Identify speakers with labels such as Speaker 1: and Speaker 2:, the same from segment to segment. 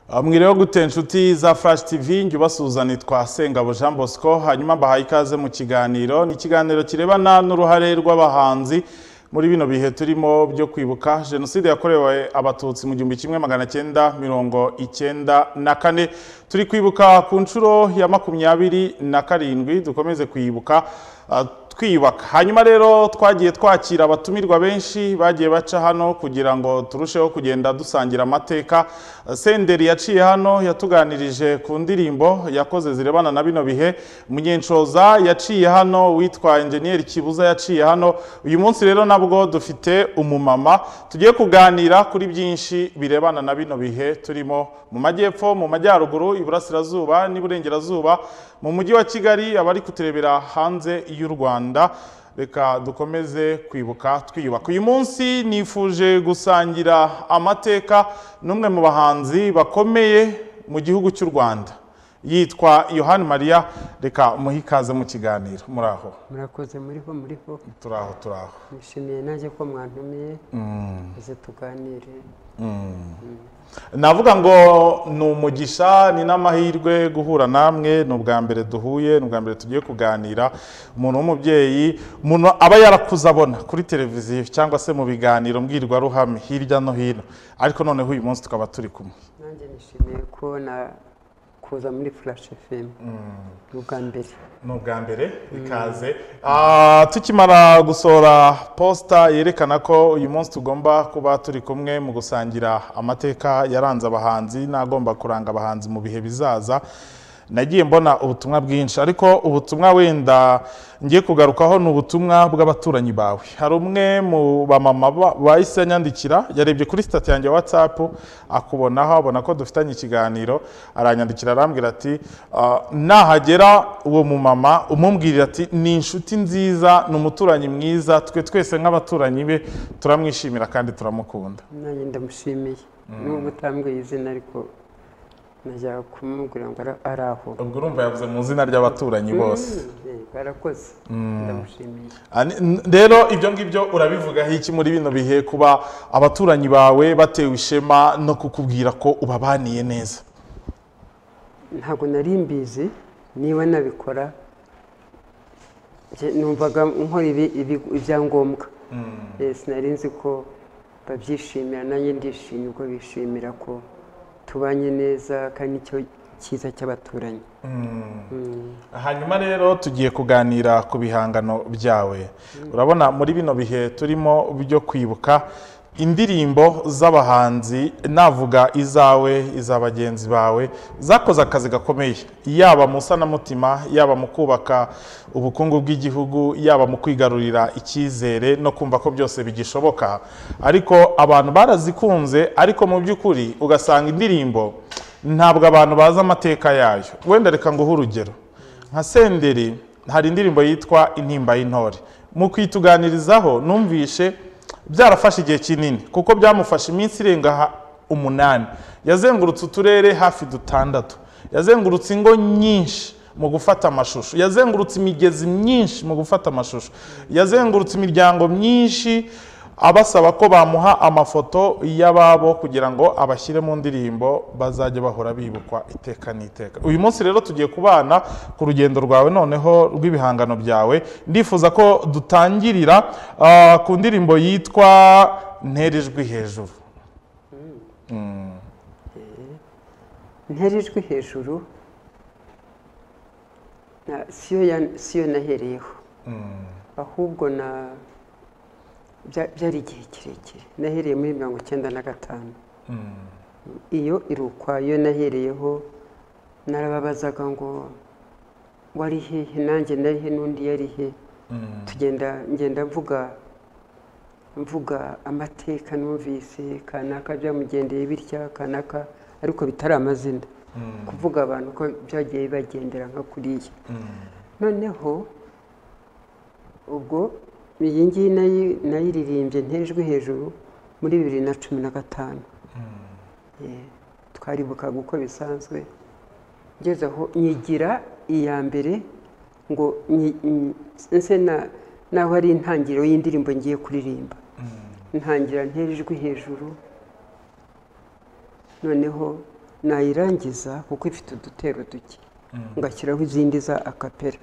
Speaker 1: Ah, mwiriwe gute nshuti za Flash TV njye ubasuzani twa Sengabo Jean Bosco hanyuma mbahaye ikaze mu kiganiro ni ikiganiro kirebana n'uruhare rw'abahanzi muri bino bihe turimo byo kwibuka jenoside yakorewe abatutsi mu gihumbi kimwe magana cyenda mirongo icyenda na kane turi kwibuka ku nshuro ya makumyabiri na karindwi dukomeze kuyibuka ah, twiyubaka hanyuma rero twagiye twakira abatumirwa benshi bagiye baca hano kugira ngo turusheho kugenda dusangira amateka senderi yaciye hano yatuganirije ku ndirimbo yakoze zirebana na bino bihe munyenshoza yaciye hano witwa enjeniyeri kibuza yaciye hano uyu munsi rero nabwo dufite umumama tugiye kuganira kuri byinshi birebana na bino bihe turimo mu majyepfo mu majyaruguru iburasirazuba n'iburengerazuba mu mujyi wa kigali abari kuturebera hanze y'u rwanda reka dukomeze kwibuka twiyubaka uyu munsi nifuje gusangira amateka n'umwe mu bahanzi bakomeye mu gihugu cy'u rwanda yitwa yohani mariya reka muhe ikaze mu kiganiro muraho
Speaker 2: murakoze muriho muriho
Speaker 1: turaho turaho
Speaker 2: nishimiye nanjye ko mwantumiye maze tuganire
Speaker 1: navuga ngo ni umugisha ni n'amahirwe guhura namwe ni ubwa mbere duhuye ni ubwa mbere tugiye kuganira umuntu w'umubyeyi umuntu aba yarakuze abona kuri televiziyo cyangwa se mu biganiro mbwirwaruhame hirya no hino ariko noneho uyu munsi tukaba turi kumwe
Speaker 2: nanjye nishimiye kubona kuza muri flash fm ni ubwa mbere
Speaker 1: ni ubwa mbere ikaze Ah, tukimara gusohora posita yerekana ko uyu munsi tugomba kuba turi kumwe mu gusangira amateka yaranze abahanzi n'agomba kuranga abahanzi mu bihe bizaza nagiye mbona ubutumwa bwinshi ariko ubutumwa wenda ngiye kugarukaho ni ubutumwa bw'abaturanyi bawe hari umwe mu bamama ba- bahise anyandikira yarebye kuri sitati yanjye ya whatsapp akubonaho abona ko dufitanye ikiganiro aranyandikira arambwira ati "Ah, nahagera uwo mumama umubwirira ati ni inshuti nziza ni umuturanyi mwiza twe twese nk'abaturanyi be turamwishimira kandi turamukunda
Speaker 2: nanjye ndamushimiye nubwo utambwiye izina ariko najyaga kumubwira ngo ara- ari aho
Speaker 1: ubwo urumva yavuze mu izina ry'abaturanyi bose
Speaker 2: Mm, yego, arakoze ndamushimiye
Speaker 1: Ani- n- rero ibyo ngibyo urabivugaho iki muri bino bihe kuba abaturanyi bawe batewe ishema no kukubwira ko ubabaniye neza
Speaker 2: ntabwo nari mbizi niba nabikora njye numvaga nkora ibi- ibi- ibyangombwa Eh, sinari nzi ko babyishimira nanjye ndishimye ubwo bishimira ko tubanye neza kandi nicyo cyiza cy'abaturanyi
Speaker 1: hanyuma rero tugiye kuganira ku bihangano byawe urabona muri bino bihe turimo byo kwibuka indirimbo z'abahanzi navuga izawe iza bagenzi bawe zakoze akazi gakomeye yaba mu isanamutima yaba mu kubaka ubukungu bw'igihugu yaba mu kwigarurira icyizere no kumva ko byose bigishoboka ariko abantu barazikunze ariko mu by'ukuri ugasanga indirimbo ntabwo abantu bazi amateka yayo wenda reka nguhe urugero nka senderi hari indirimbo yitwa intimba y'intore mu kuyituganirizaho numvishe byarafashe igihe kinini kuko byamufashe iminsi irenga ha- umunani yazengurutse uturere hafi dutandatu yazengurutse ingo nyinshi mu gufata amashusho yazengurutse imigezi myinshi mu gufata amashusho yazengurutse imiryango myinshi abasaba ko bamuha amafoto y'ababo kugira ngo abashyire mu ndirimbo bazajya bahora bibukwa iteka n'iteka uyu munsi rero tugiye kubana ku rugendo rwawe noneho rw'ibihangano byawe ndifuza ko dutangirira ah, ku ndirimbo yitwa ntera ijwi hejuru
Speaker 2: ntera ijwi hejuru na- siyo ya- siyo nahereyeho ahubwo na bya- byari igihe kirekire nahereye muri mirongo icyenda na gatanu iyo irukwa iyo nahereyeho narababazaga ngo wari hehe nanjye nari he n'undi yari he tugenda ngenda mvuga mvuga amateka numvise kanaka byamugendeye bitya kanaka ariko bitari amazina kuvuga abantu ko byagiye bibagendera nka kuriya noneho ubwo iyi ngiyi nayi- nayiririmbye ntejwe hejuru muri bibiri na cumi na gatanu Eh, twaribukaga uko bisanzwe ngeze aho nyigira iya mbere ngo nyi- nyi- nse na- naho ari intangiriro y'indirimbo ngiye kuririmba ntangira ntera ijwi hejuru noneho nayirangiza kuko ifite udutero duke ngashyiraho izindi za akapera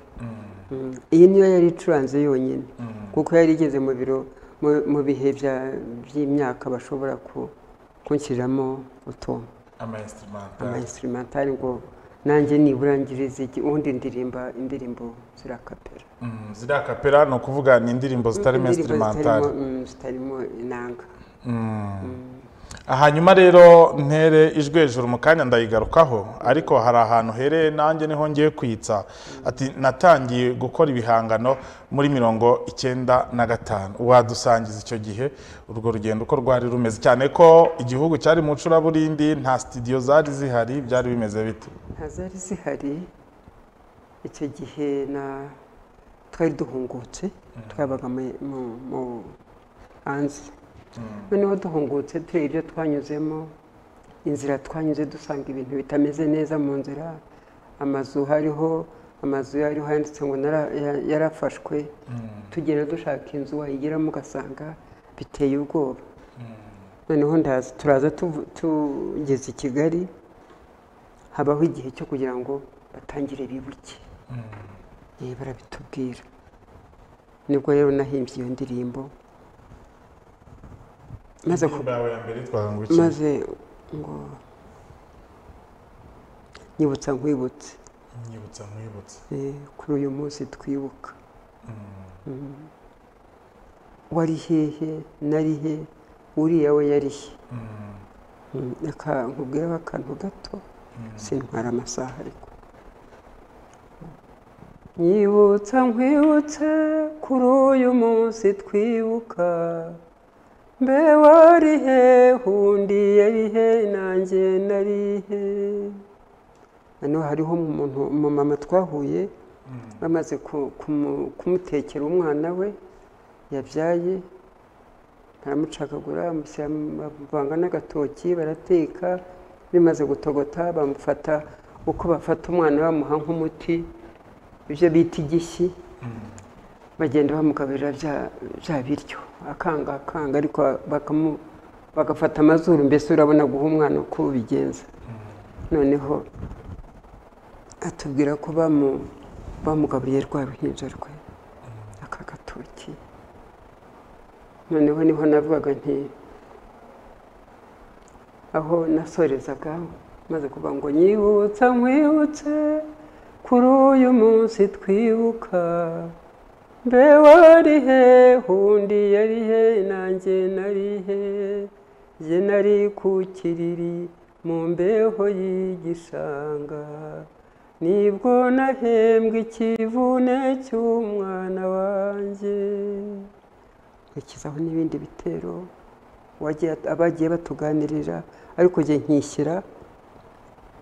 Speaker 2: iyi niyo yari icuranze yonyine kuko yari igeze mu biro mu- mu bihe bya- by'imyaka bashobora ku- kunshyiriramo utuntu
Speaker 1: amayinsitirumantari
Speaker 2: amayinsitirumantari ngo nanjye nibura ngirize iki ubundi ndirimba indirimbo zirakapera
Speaker 1: ziriya kapera ni ukuvuga ni indirimbo zitari
Speaker 2: Indirimbo
Speaker 1: mensitirumantari
Speaker 2: zitarimo- mm, zitarimo inanga
Speaker 1: hanyuma rero ntere ijwi hejuru mu kanya ndayigarukaho ariko hari ahantu hereye nanjye niho ngiye kwitsa ati natangiye gukora ibihangano muri mirongo icyenda na gatanu wadusangiza icyo gihe urwo rugendo uko rwari rumeze cyane ko igihugu cyari mu ncuraburindi nta sitidiyo zari zihari byari bimeze bite
Speaker 2: ntazari zihari icyo gihe na twari duhungutse twabaga mu- mu- mu hanze noneho duhungutse tureba ibyo twanyuzemo inzira twanyuze dusanga ibintu bitameze neza mu nzira amazu hariho amazu yariho handitse ngo nara- ya- yarafashwe tugenda dushaka inzu wayigeramo ugasanga biteye ubwoba noneho ndaza turaza tuvu- tugeze i kigali habaho igihe cyo kugira ngo batangire bibuke Eh, barabitubwira nibwo rero nahimbye iyo ndirimbo maze ku-
Speaker 1: Indirimbo yawe ya mbere yitwaga ngo iki?
Speaker 2: maze ngo nyibutsa nkwibutse
Speaker 1: nyibutsa nkwibutsa
Speaker 2: Eh, kuri uyu munsi twibuka Mm. wari hehe nari he uriya we yari he Mm, reka nkubwireho akantu gato sintwara amasaha ariko nyibutsa nkwibutse kuri uyu munsi twibuka mbe wari he undi yari he nanjye nari he noneho hariho umuntu umumama twahuye bamaze ku- kumu- kumutekera umwana we yabyaye baramucakagura bamushyira mu- bavanga n'agatoki barateka bimaze gutogota bamufata uko bafata umwana bamuha nk'umuti ibyo bita igishyi bagenda bamugaburira bya bya biryo akanga akanga ariko bakamu- bagafata amazuru mbese urabona guha umwana uko ubigenza noneho atubwira ko bamu- bamugaburiye rwa ruhinja rwe aka gatoki noneho niho navugaga nti aho nasorezaga maze kuvuga ngo nyibutsa nkwibutse kuri uyu munsi twibuka mbe wari he undi yari he nanjye nari he jye nari ku kiriri mu mbeho y'igishanga nibwo nahembwe ikivune cy'umwana wanjye nkurikizaho n'ibindi bitero wagiye- abagiye batuganirira ariko jye nkishyira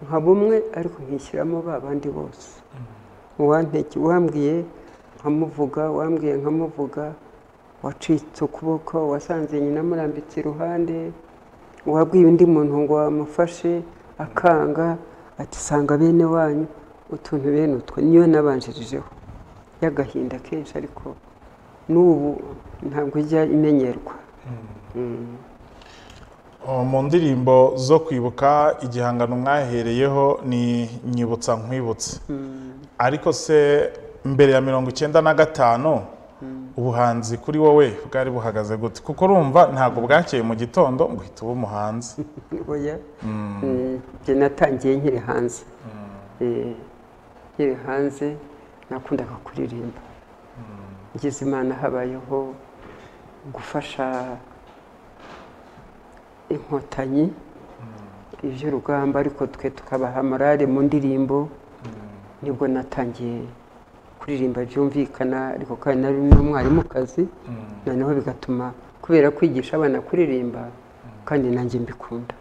Speaker 2: nka bumwe ariko nkishyiramo ba bandi bose uwanteke wambwiye nkamuvuga wambwiye nkamuvuga wacitse ukuboko wasanze nyina amurambitse iruhande wabwiye undi muntu ngo wamufashe akanga ati sanga bene wanyu utuntu bene utwo niyo nabanjirijeho y'agahinda kenshi ariko n'ubu ntabwo ijya imenyerwa
Speaker 1: Oh, mu ndirimbo zo kwibuka igihangano mwahereyeho ni nyibutsa nkwibutse ariko se mbere ya mirongo icyenda na gatanu ubuhanzi kuri wowe bwari buhagaze gute kuko urumva ntabwo bwakeye mu gitondo ngo uhita uba umuhanzi
Speaker 2: oya Mm, njye natangiye nkiri hanze Eh, nkiri hanze nakundaga kuririmba ngize imana habayeho gufasha inkotanyi iby'urugamba ariko twe tukabaha morale mu ndirimbo nibwo natangiye kuririmba byumvikana ariko kandi nari n'umwarimukazi noneho bigatuma kubera kwigisha abana kuririmba kandi nanjye mbikunda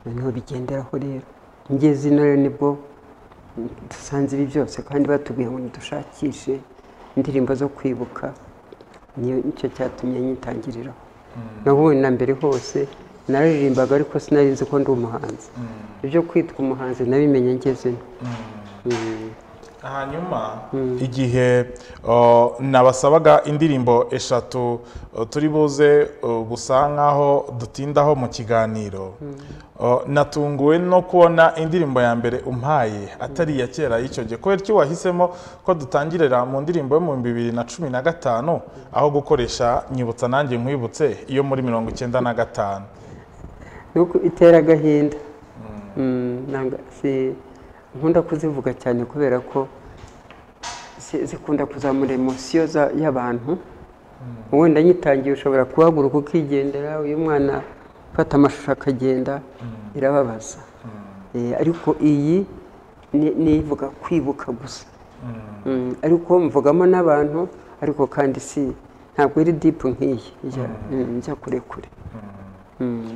Speaker 2: noneho bigenderaho rero ngeze ino rero nibwo dusanze ibi byose kandi batubwiye ngo dushakishe indirimbo zo kwibuka niyo nicyo cyatumye nyitangiriraho nahuye na mbere hose naririmbaga ariko sinari nzi ko ndi umuhanzi ibyo kwitwa umuhanzi nabimenye ngezemo
Speaker 1: hanyuma igihe uh, nabasabaga indirimbo eshatu uh, turi buze uh, gusa nk'aho dutindaho mu kiganiro uh, natunguwe no kubona indirimbo ya mbere umpaye atari iya kera y'icyo gihe kubera iki wahisemo ko dutangirira mu ndirimbo yo mu bihumbi bibiri na cumi na gatanu aho gukoresha nyibutsa nanjye nkwibutse iyo muri mirongo icyenda na gatanu
Speaker 2: nuko itera agahinda Mm, nanga- si- nkunda kuzivuga cyane kubera ko zi- zikunda kuzamura emosiyo za- y'abantu wenda nyitangiye ushobora kuhaguruka ukigendera uyu mwana ufata amashusho akagenda irababaza Eh, ariko iyi ni- nivuga kwibuka gusa Mm, ariko mvugamo n'abantu ariko kandi si ntabwo iri dipu nk'iyi ijya- mm, ijya kure kure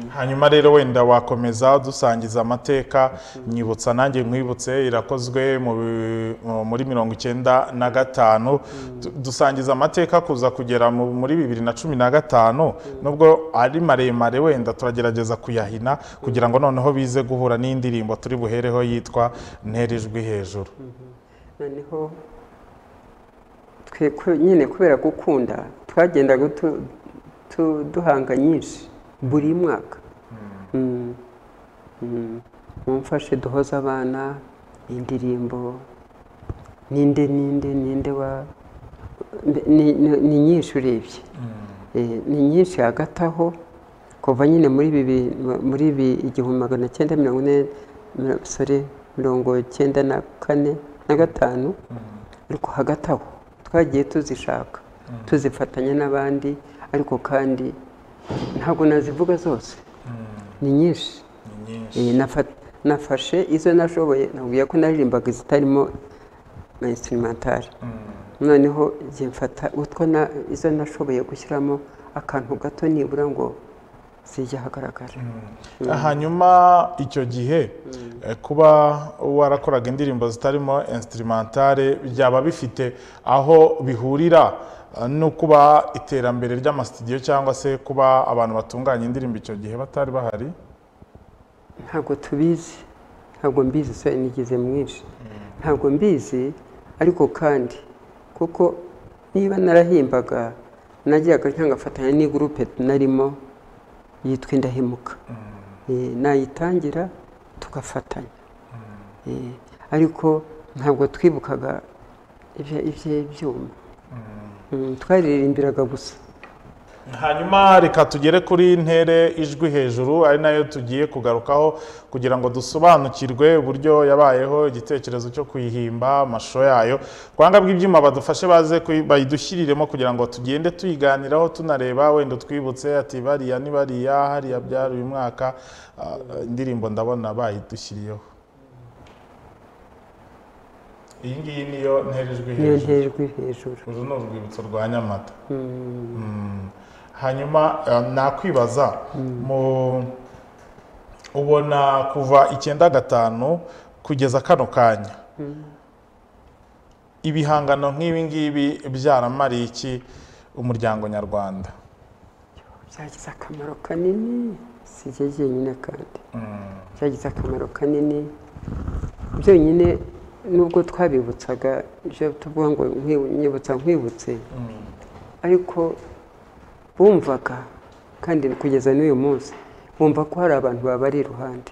Speaker 1: hanyuma rero wenda wakomeza dusangiza amateka nyibutsa nanjye nkwibutse irakozwe mu bi- mu- muri mirongo icyenda na gatanu Du- dusangiza amateka kuza kugera mu- muri bibiri na cumi na gatanu nubwo ari maremare wenda turagerageza kuyahina kugira ngo noneho bize guhura n'indirimbo turi buhereho yitwa ntera ijwi hejuru
Speaker 2: noneho twe ku- nyine kubera gukunda twagendaga tu- tu- duhanga nyinshi buri mwaka Mm. Mm. mumfashe duhoze abana indirimbo ninde ninde ninde wa mbe- ni ni- ni nyinshi urebye Eh, ni nyinshi hagati aho kuva nyine muri bibi muri ibi igihumbi magana cyenda mirongo ine mi- sorry, mirongo cyenda na kane na gatanu ariko hagati aho twagiye tuzishaka tuzifatanya n'abandi ariko kandi ntabwo nazivuga zose ni nyinshi
Speaker 1: ni nyinshi
Speaker 2: Eh, nafa- nafashe izo nashoboye nabwiye ko naririmbaga izitarimo instrumentale noneho igihe mfata utwo na izo nashoboye gushyiramo akantu gato nibura ngo zijya ahagaragara
Speaker 1: hanyuma icyo gihe eh, kuba warakoraga indirimbo zitarimo instrumentale byaba bifite aho bihurira eh, no kuba iterambere ry'amasitidiyo cyangwa se kuba abantu batunganya indirimbo icyo gihe batari bahari
Speaker 2: ntabwo tubizi ntabwo mbizi so nigize mwinshi ntabwo mbizi ariko kandi kuko niba narahimbaga najyaga cyangwa ngafatanya n'igurupe narimo yitwa indahemuka Eh, nayitangira tugafatanya Eh, ariko ntabwo twibukaga ibye- iby'ibyuma Mm, twaririmbiraga gusa
Speaker 1: hanyuma reka tugere kuri ntere ijwi hejuru ari nayo tugiye kugarukaho kugira ngo dusobanukirwe uburyo yabayeho igitekerezo cyo kuyihimba amashusho yayo kwanga bw'ibyuma badufashe baze kuyi- bayidushyiriremo kugira ngo tugende tuyiganiraho tunareba wenda utwibutse ati bariya ni bariya hariya byari uyu mwaka Ah, indirimbo ndabona bayidushyiriyeho iyi ngiyi niyo ntere ijwi
Speaker 2: niyo
Speaker 1: hejuru
Speaker 2: nterejwe hejuru
Speaker 1: uru ni urwibutso rwa nyamata Mm. hanyuma eh, nakwibaza mu ubona kuva icyenda gatanu kugeza kano kanya ibihangano nk'ibi ngibi byaramariye iki umuryango nyarwanda
Speaker 2: byagize akamaro kanini si jye jyenyine kandi byagize akamaro kanini byonyine nubwo twabibutsaga ibyo tuvuga ngo nkwi- nyibutsa nkwibutse ariko bumvaga kandi kugeza n'uyu munsi bumva ko hari abantu babari iruhande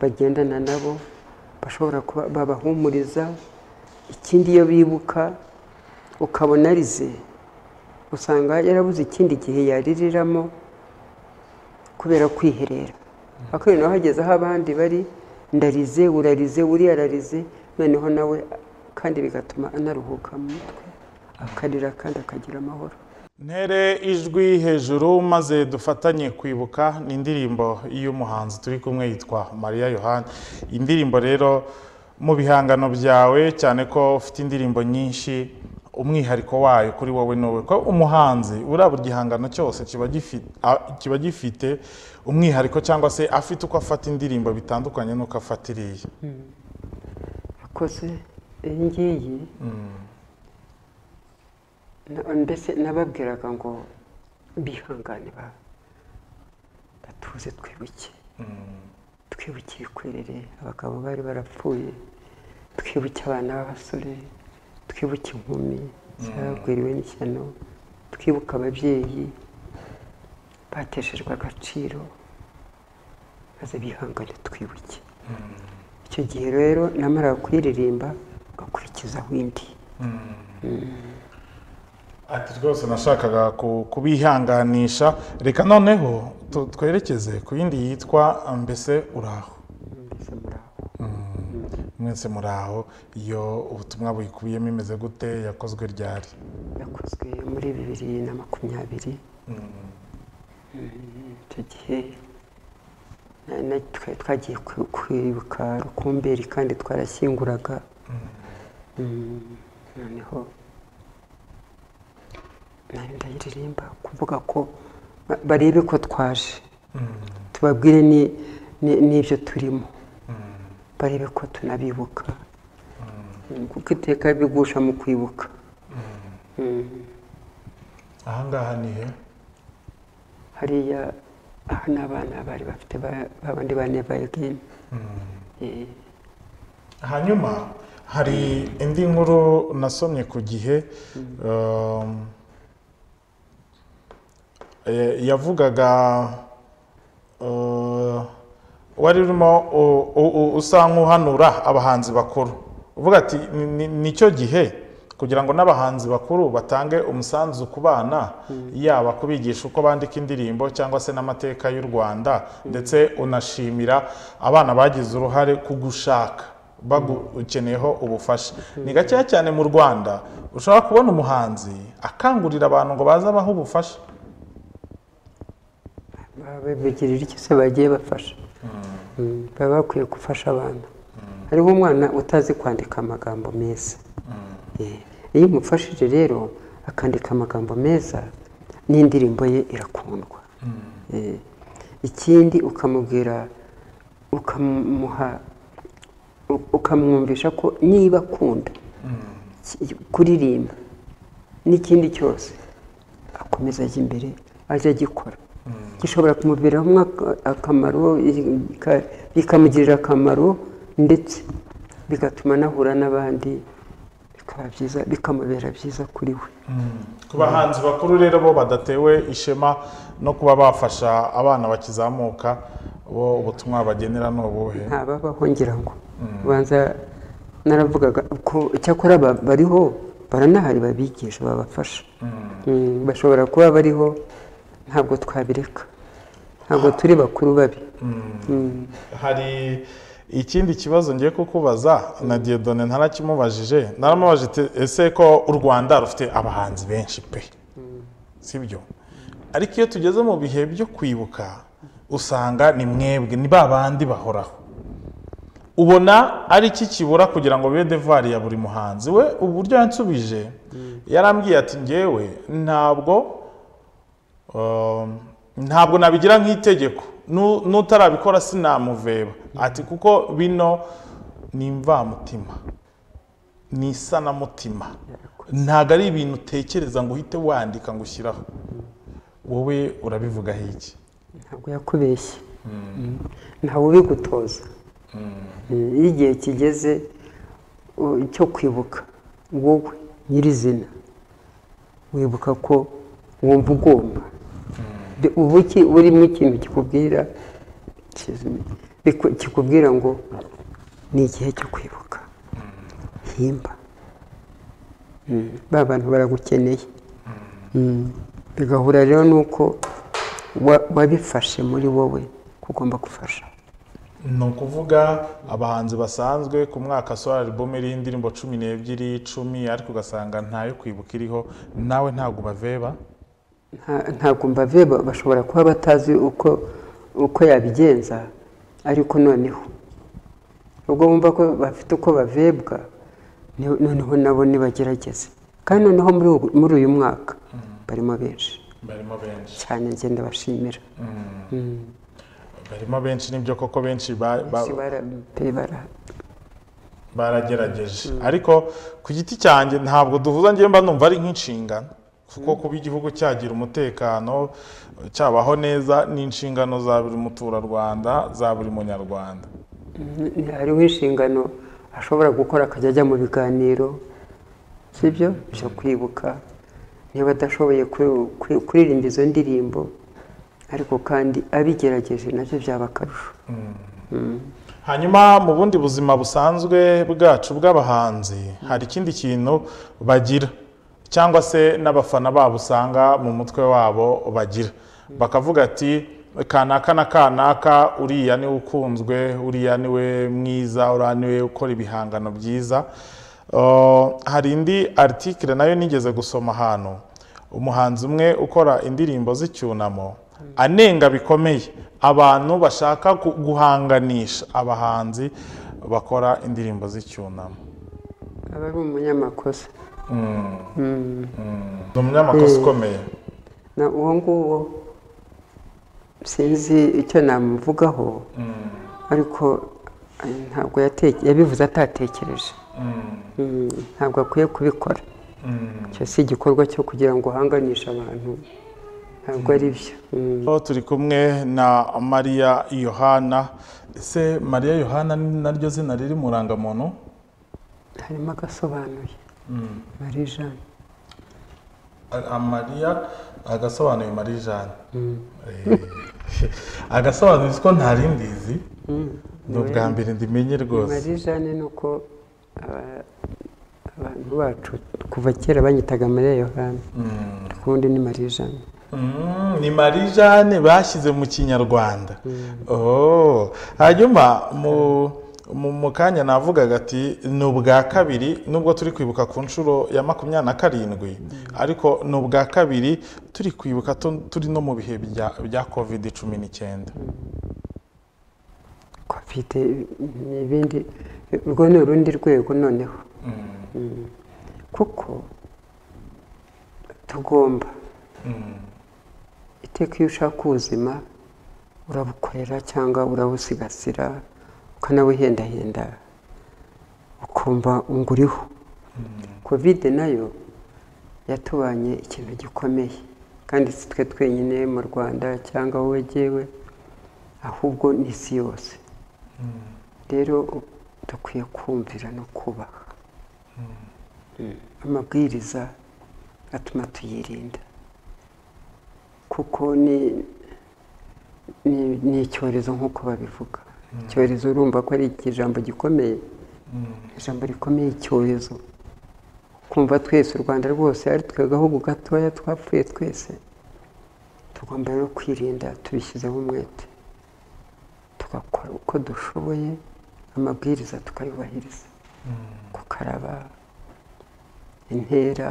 Speaker 2: bagendana nabo bashobora kuba babahumuriza ikindi iyo bibuka ukabona arize usanga yarabuze ikindi gihe yaririramo kubera kwiherera akaba nawe hageze aho abandi bari ndarize urarize uriya ararize noneho nawe kandi bigatuma anaruhuka mu mutwe akarira kandi akagira amahoro
Speaker 1: ntere ijwi hejuru maze dufatanye kwibuka ni indirimbo y'umuhanzi turi kumwe yitwa mariya yohani indirimbo rero mu bihangano byawe cyane ko ufite indirimbo nyinshi umwihariko wayo kuri wowe ni wowe ko umuhanzi uriya buri gihangano cyose kiba gifi- a- kiba gifite umwihariko cyangwa se afite uko afata indirimbo bitandukanye n'uko afata iriya
Speaker 2: akoze iyi ngiyi na- mbese nababwiraga ngo bihangane ba- batuze twibuke twibukiye kwerere abagabo bari barapfuye twibuke abana b'abasore twibuke inkumi zagwiriwe n'ishyano twibuke ababyeyi bateshejwe agaciro maze bihangane twibuke icyo gihe rero namara kuyiririmba ugakurikizaho indi
Speaker 1: ati rwose nashakaga ku- kubihanganisha reka noneho tu- twerekeze ku yindi yitwa mbese uraho
Speaker 2: mbese muraho
Speaker 1: mwese muraho iyo ubutumwa buyikubiyemo imeze gute yakozwe ryari
Speaker 2: yakozwe muri bibiri na makumyabiri Mm, icyo gihe na- na- twa- twagiye ku- kwibuka rukumberi kandi twarashyinguraga Mm, noneho nari ndayiririmba kuvuga ko ba- barebe ko twaje tubabwire ni- ni- n'ibyo turimo barebe ko tunabibuka Mm, kuko iteka bigusha mu kwibuka
Speaker 1: ahangaha ni he
Speaker 2: hariya aha ni abana bari bafite ba- babandi ba neva egeni
Speaker 1: hanyuma hari indi nkuru nasomye ku gihe um, eh, yavugaga uh, wari urimo u- u- u- usa nk'uhanura abahanzi bakuru uvuga ati "Ni- ni- nicyo gihe kugira ngo n'abahanzi bakuru batange umusanzu ku bana yaba kubigisha uko bandika indirimbo cyangwa se n'amateka y'u rwanda ndetse unashimira abana bagize uruhare ku gushaka bagukeneyeho ubufasha ni gakeya cyane mu rwanda ushobora kubona umuhanzi akangurira abantu ngo baze abahe ubufasha
Speaker 2: babigirira icyo se bagiye bafasha Mm, baba bakwiye gufasha abana hariho umwana utazi kwandika amagambo meza Eh, iyo umufashije rero akandika amagambo meza n'indirimbo ye irakundwa Eh, ikindi ukamubwira ukamuha u- ukamwumvisha ko niba akunda ki- kuririmba n'ikindi cyose akomeza ajya imbere ajya agikora gishobora kumuviramo ak- akamaro bika- bikamugirira akamaro ndetse bigatuma anahura n'abandi bikaba byiza bikamubera byiza kuri we
Speaker 1: ku bahanzi bakuru rero bo badatewe ishema no kuba bafasha abana bakizamuka bo ubutumwa bagenera ni ubuhe
Speaker 2: ntababaho ngira ngo ubanza naravugaga ko cyakora ba- bariho baranahari babigisha babafasha Mm, bashobora kuba bariho ntabwo twabireka ntabwo turi bakuru babi Mm.
Speaker 1: hari ikindi kibazo ngiye kukubaza na Dieudonné ntarakimubajije naramubajije ati, ese ko u rwanda rufite abahanzi benshi pe sibyo ariko iyo tugeze mu bihe byo kwibuka usanga ni mwebwe ni ba bandi bahoraho ubona ari iki kibura kugira ngo bibe devari ya buri muhanzi we uburyo yansubije yarambwiye ati ngewe ntabwo Um, ntabwo nabigira nk'itegeko Nu- n'utarabikora sinamuveba ati kuko bino ni imvamutima ni isanamutima ntabwo ari ibintu utekereza ngo uhite wandika ngo ushyiraho wowe urabivugaho iki
Speaker 2: ntabwo yakubeshye Mm. ntawe ubigutoza Mm, iyo igihe kigeze u- cyo kwibuka wowe nyirizina wibuka ko wumva ugomba Bi- uba uki- burimo ikintu kikubwira kizimi- biku- kikubwira ngo ni igihe cyo kwibuka himba Mm, ba bantu baragukeneye Mm. bigahura rero nuko wa- wabifashe muri wowe ko ugomba gufasha
Speaker 1: ni ukuvuga abahanzi basanzwe ku mwaka sohora alubumu iriho indirimbo cumi n'ebyiri icumi ariko ugasanga ntayo kwibuka iriho nawe ntabwo ubaveba
Speaker 2: Nta- ntabwo mbave bashobora kuba batazi uko uko yabigenza ariko noneho ubwo bumva ko bafite uko bavebwa ni- noneho nabo nibagerageze kandi noneho muri ubu- muri uyu mwaka barimo benshi
Speaker 1: barimo benshi
Speaker 2: cyane njye ndabashimira Mm.
Speaker 1: barimo benshi nibyo koko benshi ba- ba-
Speaker 2: Benshi bara- pe bara-
Speaker 1: baragerageje ariko ku giti cyanjye ntabwo duhuza njye mba numva ari nk'inshingano kuko kuba igihugu cyagira umutekano cyabaho neza ni inshingano za buri muturarwanda za buri munyarwanda
Speaker 2: Mm, hariho inshingano ashobora gukora akajya ajya mu biganiro sibyo byo kwibuka niba adashoboye kuri- kuri- kuririmba izo ndirimbo ariko kandi abigerageje nabyo byaba akarusho
Speaker 1: hanyuma mu bundi buzima busanzwe bwacu bw'abahanzi hari ikindi kintu bagira cyangwa se n'abafana babo usanga mu mutwe wabo bagira bakavuga ati kanaka na kanaka uriya niwe ukunzwe uriya niwe mwiza uriya niwe ukora ibihangano byiza Uh, hari indi article nayo nigeze gusoma ahantu umuhanzi umwe ukora indirimbo z'icyunamo anenga bikomeye abantu bashaka gu- guhanganisha abahanzi bakora indirimbo z'icyunamo
Speaker 2: aba ari umunyamakosa
Speaker 1: ni umunyamakosa ukomeye
Speaker 2: na uwo nguwo sinzi icyo namuvugaho ariko eh, ntabwo yateke- yabivuze atatekereje Mm, ntabwo akwiye kubikora icyo si igikorwa cyo kugira ngo uhanganishe abantu ntabwo ari byo Mm.
Speaker 1: Aho turi kumwe na mariya yohana ese mariya yohana ni naryo zina riri mu rangamuntu
Speaker 2: harimo agasobanuye marie jeanne
Speaker 1: A- a- mariya agasobanuye marie jeanne Eh, agasobanuye ko nta rindi izi ni ubwa mbere ndimenye rwose
Speaker 2: marie jeanne ni uko aba- abantu bacu kuva kera banyitaga marie yohana ariko ubundi ni marie jeanne
Speaker 1: Mm, ni marie jeanne bashyize mu kinyarwanda Oh, hanyuma mu mu mu kanya navugaga ati ni ubwa kabiri nubwo turi kwibuka ku nshuro ya makumyabiri na karindwi ariko ni ubwa kabiri turi kwibuka tu- turi no mu bihe bya bya covid cumi n'icyenda
Speaker 2: covid ni ibindi urwo ni urundi rwego noneho Mm. kuko tugomba iteka iyo ushaka ubuzima urabukorera cyangwa urabusigasira ukanabuhendahenda ukumva ngo uriho kovide nayo yatubanye ikintu gikomeye kandi si twe twenyine mu rwanda cyangwa wowe jyewe ahubwo ni isi yose rero dukwiye kumvira no kubaha amabwiriza atuma tuyirinda kuko ni ni- ni icyorezo nk'uko babivuga icyorezo urumva ko ari ijambo gikomeye ijambo rikomeye icyorezo kumva twese u rwanda rwose ari twe agahugu gatoya twapfuye twese tugomba rero kwirinda tubishyizeho umwete tugakora uko dushoboye amabwiriza tukayubahiriza gukaraba intera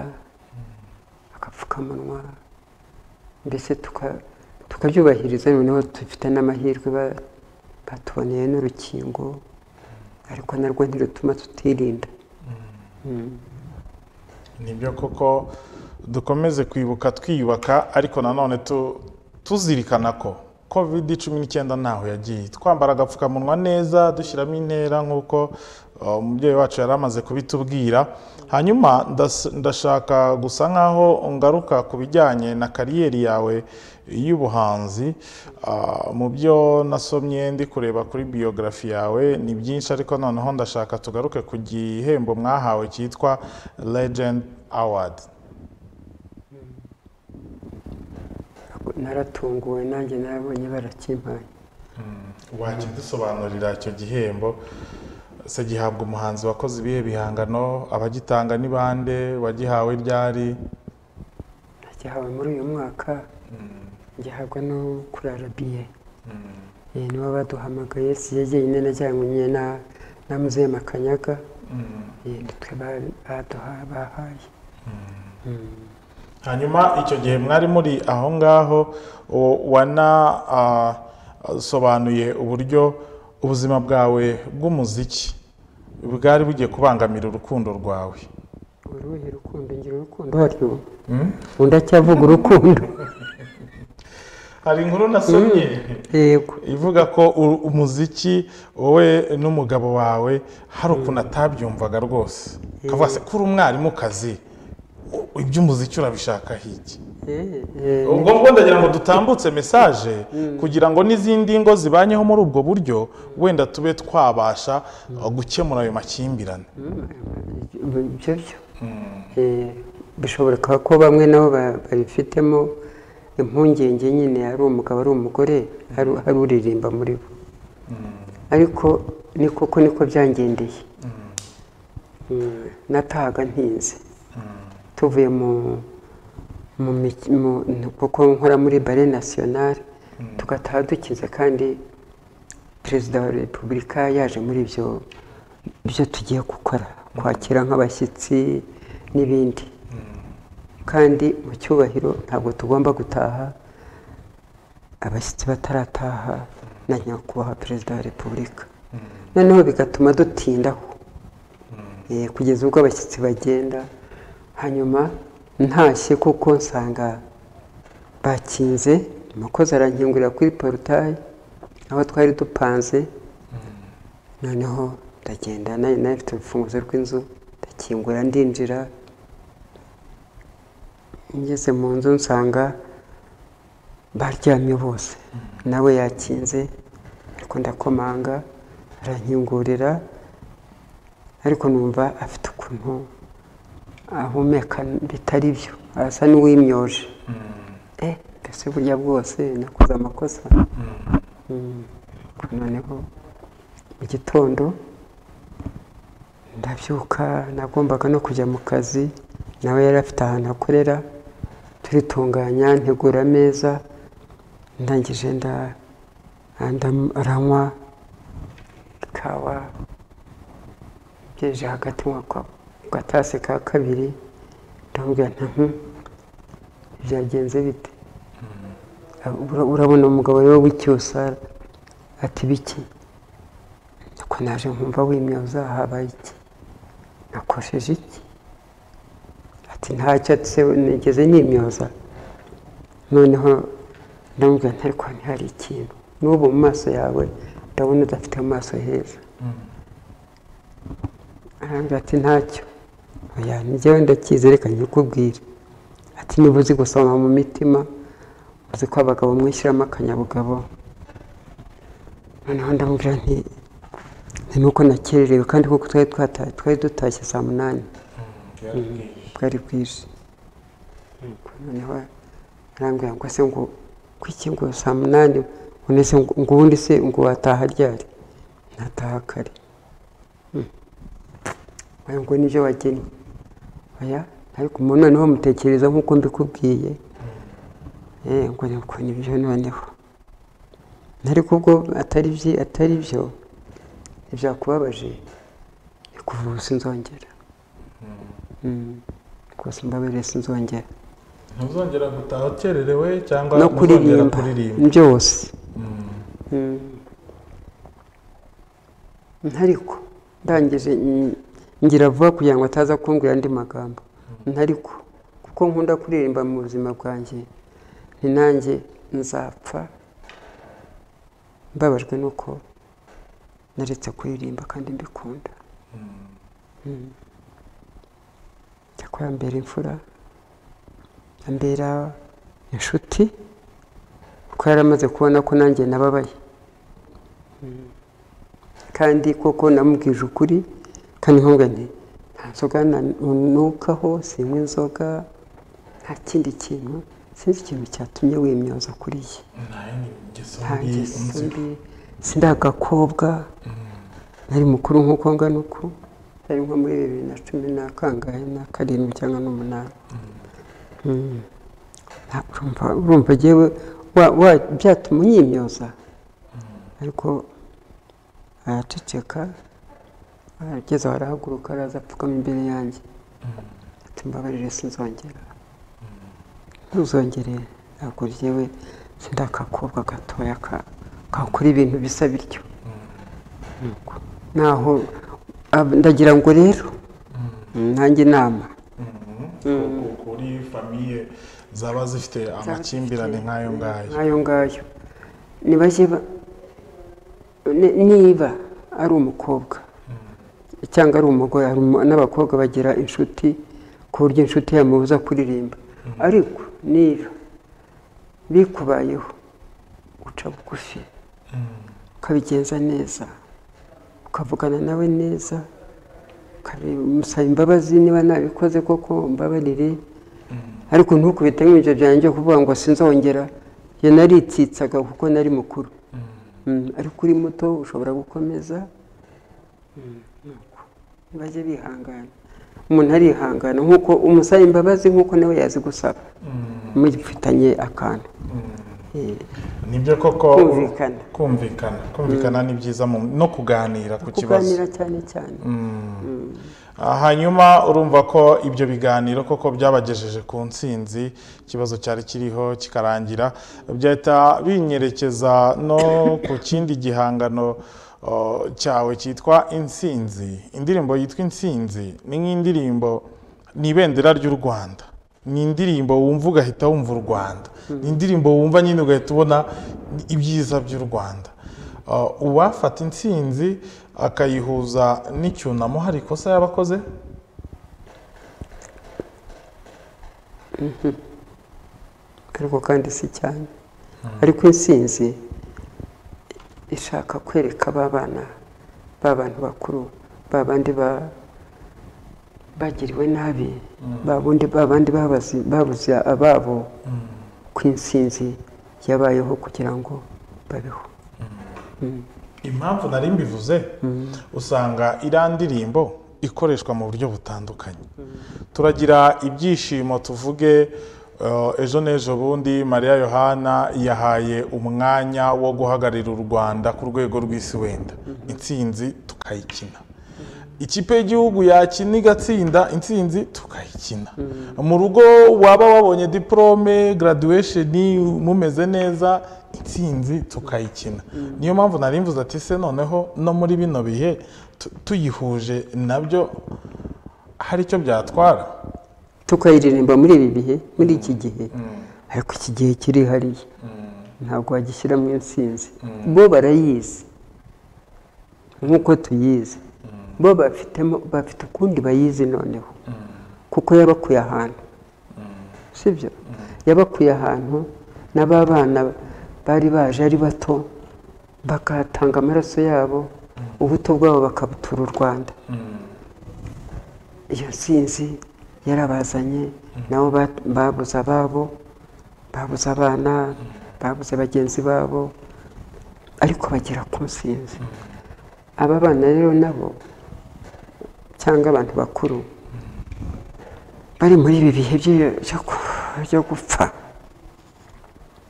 Speaker 2: agapfukamunwa mbese tuka- tukabyubahiriza noneho dufite n'amahirwe ba- batuboneye n'urukingo ariko narwo ntirutuma tutirinda
Speaker 1: nibyo koko dukomeze kwibuka twiyubaka ariko nanone tu- tuzirikana ko covid cumi n'icyenda ntaho yagiye twambara agapfukamunwa neza dushyiramo intera nk'uko uh, umubyeyi wacu yari amaze kubitubwira hanyuma ndas- ndashaka gusa nkaho ngaruka ku bijyanye na kariyeri yawe y'ubuhanzi Uh, mu byo nasomye ndi kureba kuri biyografi yawe ni byinshi ariko noneho ndashaka tugaruke ku gihembo mwahawe cyitwa legend award
Speaker 2: naratunguwe nanjye narabonye barakimpaye
Speaker 1: wakidusobanurira icyo gihembo se gihabwa umuhanzi wakoze ibihe bihangano abagitanga ni bande wagihawe ryari
Speaker 2: nagihawe muri uyu mwaka gihabwa no kuri arabiye nibo baduhamagaye si yo jyenyine najyanywe na na muzehe makanyaga Eh, ni twe ba- baduha- bahaye
Speaker 1: hanyuma icyo gihe mwari muri aho ngaho u- wana- ah, sobanuye uburyo ubuzima bwawe bw'umuziki bwari bugiye kubangamira urukundo rwawe
Speaker 2: uruhe rukundo ngira urukundo haryo undi acyavuga urukundo
Speaker 1: hari inkuru nasomye
Speaker 2: yego
Speaker 1: ivuga ko u- umuziki wowe n'umugabo wawe hari ukuntu atabyumvaga rwose akavuga se kuri umwarimukazi u- iby'umuziki urabishaka hiki ubwo ngubwo ndagira ngo dutambutse mesaje kugira ngo n'izindi ngo zibanyeho muri ubwo buryo wenda tube twabasha gukemura ayo makimbirane
Speaker 2: ibyo byo bishobora ko bamwe nabo babifitemo impungenge nyine ari umugabo ari umugore hari uririmba muri bo ariko ni koko niko byangendeye natahaga ntinze tuvuye mu kuko nkora muri bare nasiyonari tugataha dukize kandi perezida wa repubulika yaje muri ibyo byo tugiye gukora kwakira nk'abashyitsi n'ibindi kandi mu cyubahiro ntabwo tugomba gutaha abashyitsi batarataha na nyakubahwa perezida wa repubulika noneho bigatuma dutindaho kugeza ubwo abashyitsi bagenda hanyuma ntashye kuko nsanga bakinze umukozi arankingurira kuri porutaye aho twari dupanze noneho ndagenda nayo nayo ifite urufunguzo rw'inzu ndakingura ndinjira ngeze mu nzu nsanga baryamye bose nawe yakinze ariko ndakomanga arankingurira ariko numva afite ukuntu ahumeka bitari byo arasa n'uwimyoje mbese burya bwose nakoze amakosa noneho mu gitondo ndabyuka nagombaga no kujya mu kazi nawe yari afite ahantu akorera turitunganya ntegura ameza ndangije aranywa ikawa byeje hagati gatase ka kabiri ndamubwira nta byagenze bite urabona umugabo we w'icyusa ati biki nuko naje nkumva wimyoza habaye iki nakoresheje iki ati ntacyo nigeze nimyoza noneho ndamubwira ntari kwa ntihari ikintu n'ubu mu maso yawe ndabona udafite mu maso heza arambwira ati ntacyo oya njyewe ndacyizereka nyikubwire ati niba uzi gusoma mu mitima uzi ko abagabo mwishyiramo akanyabugabo noneho ndamubwira nti ni nuko nakererewe kandi kuko twari twari dutashye saa munani bwari bwije noneho arambwira ngo se ngo kuki ngo saa munani unese ngo ubundi se ngo wataha ryari nataha kare ngo nibyo wagennye oya ariko umuntu noneho mutekereza nk'uko mbikubwiye ngo nibwo nibyo noneho ariko ubwo atari byi atari byo ntibyakubabaje kuvuga sinzongera rwose mbabere sinzongera
Speaker 1: ntuzongera gutaha ukererewe cyangwa
Speaker 2: no kuririmba byose ntariko ndangije ngira vuba kugira ngo ataza kumbwira andi magambo ntariko kuko nkunda kuririmba mu buzima bwanjye nanjye nzapfa mbabajwe nuko naretse kuririmba kandi mbikunda cyakora yambera imfura ambera inshuti kuko yari amaze kubona ko nanjye nababaye kandi koko namubwije ukuri kandi nkubwa nti nta nzoga nanukaho sinywa inzoga nta kindi kintu sinzi ikintu cyatumye wimyoza kuri ye nta ngeso mbi sindi agakobwa nari mukuru nk'uko ngana uku nari nko muri bibiri na cumi na kangahe na karindwi cyangwa n'umunani urumva yewe byatuma unyimyoza ariko araceceka arageze aho arahaguruka araza apfukama imbere yanjye ati mbabarire sinzongera ntuzongere ntabwo ryewe sida akakobwa gatoya kakora ibintu bisa bityo naho ndagira ngo rero nanjye inama
Speaker 1: kuri famiye zaba zifite amakimbirane nk'ayo ngayo
Speaker 2: nk'ayo ngayo niba ari umukobwa cyangwa ari umugore n'abakobwa bagira inshuti ku buryo inshuti yamubuza kuririmba ariko niba bikubayeho uca bugufi ukabigenza neza ukavugana nawe neza ukabimusaba imbabazi niba nabikoze koko mbabarire ariko ntukubite nk'ibyo byanjye kuvuga ngo sinzongera iyo naritsitsaga kuko nari mukuru Mm, ariko uri muto ushobora gukomeza bajye bihangana umuntu arihangana nk'uko umusaba imbabazi nk'uko nawe yazi gusaba mufitanye akantu Eh,
Speaker 1: nibyo koko
Speaker 2: Kumvikana.
Speaker 1: kumvikana kumvikana ni byiza mu- no kuganira ku kibazo
Speaker 2: kuganira cyane cyane
Speaker 1: Ah, hanyuma urumva ko ibyo biganiro koko byabagejeje ku ntsinzi ikibazo cyari kiriho kikarangira byahita binyerekeza no ku kindi gihangano oh, cyawe cyitwa intsinzi indirimbo yitwa intsinzi ni nk'indirimbo ni ibendera ry'u rwanda ni indirimbo wumva ugahita wumva u rwanda ni indirimbo wumva nyine ugahita ubona ibyiza by'u rwanda Uh, uwafata intsinzi akayihuza n'icyunamo hari ikosa yaba akoze
Speaker 2: ariko kandi si cyane ariko insinzi ishaka kwereka ba bana ba bantu bakuru ba bandi ba- bagiriwe nabi ba bundi ba bandi babazi- babuze ababo ko insinzi yabayeho kugira ngo babeho
Speaker 1: impamvu nari mbivuze usanga iriya ndirimbo ikoreshwa mu buryo butandukanye turagira ibyishimo tuvuge uh, ejo n'ejo bundi mariya yohana yahaye umwanya wo guhagararira u rwanda ku rwego rw'isi wenda intsinzi tukayikina ikipe y'igihugu yakina igatsinda intsinzi tukayikina mu rugo waba wabonye diporome graduation mumeze neza intsinzi tukayikina niyo mpamvu nari mvuze ati se noneho no muri bino bihe tu- tuyihuje nabyo hari icyo byatwara
Speaker 2: tukayiririmba muri ibi bihe muri iki gihe ariko iki gihe kirihariye ntabwo wagishyiramo intsinzi bo barayizi nk'uko tuyizi bo bafitemo bafite ukundi bayizi noneho kuko yabakuye ahantu sibyo yabakuye ahantu n'ababana bari baje ari bato bakatanga amaraso yabo ubuto bwabo bakabutura u rwanda iyo nsinzi yarabazanye nabo ba- babuze ababo babuze abana babuze bagenzi babo ariko bagera ku nsinzi aba bana rero nabo cyangwa abantu bakuru bari muri ibi bihe byo- byo ku- byo gupfa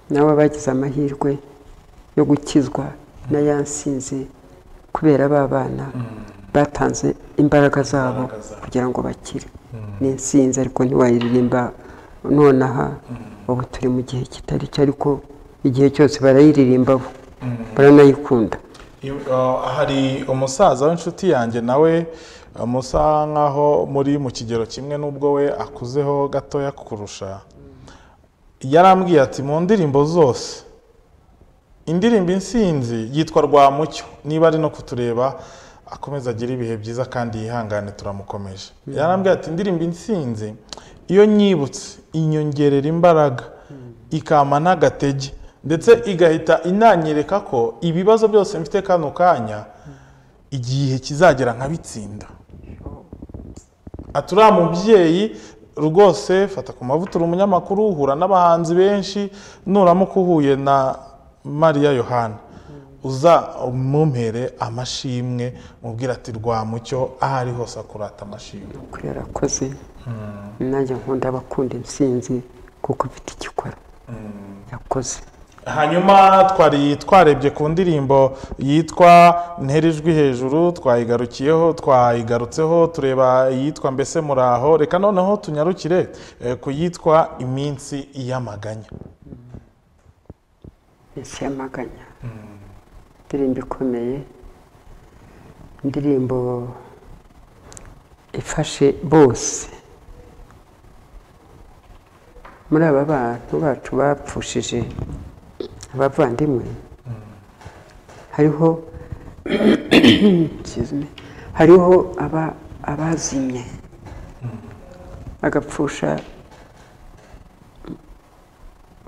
Speaker 2: nabo bagize amahirwe yo gukizwa na ya nsinzi kubera ba bana batanze imbaraga zabo
Speaker 1: Imbaraga zabo.
Speaker 2: kugira ngo bakire ni insinzi ariko ntiwayiririmba nonaha ubu turi mu gihe kitari cyo ariko igihe cyose barayiririmba bo baranayikunda
Speaker 1: Iyo- uh, hari umusaza w'inshuti yanjye nawe uh, musa nkaho muri mu kigero kimwe n'ubwo we akuzeho gatoya kurusha yarambwiye ati mu ndirimbo zose indirimbo insinzi yitwa rwamucyo niba ari no kutureba akomeza agira ibihe byiza kandi yihangane turamukomeje yarambwiye ati indirimbo insinzi iyo nyibutse inyongerera imbaraga ikama n'agatege ndetse igahita inanyereka ko ibibazo byose mfite kano kanya igihe kizagera nkabitsinda aturiya mubyeyi rwose fata ku mavuta uri umunyamakuru uhura n'abahanzi benshi nuramuka uhuye na mariya yohana uza umumpere amashimwe mubwira ati rwamucyo aho ari hose akurata amashimwe
Speaker 2: kuri yarakoze nanjye nkunda abakunda insinzi kuko ufite icyo ukora yakoze
Speaker 1: hanyuma twari twarebye ku ndirimbo yitwa ntera ijwi hejuru twayigarukiyeho twayigarutseho tureba iyitwa mbese muraho reka noneho tunyarukire eh, ku yitwa iminsi y'amaganya
Speaker 2: minsi y'amaganya indirimbo ikomeye indirimbo ifashe bose muri aba bantu bacu bapfushije abavandimwe hariho excuse me, hariho aba- abazimye agapfusha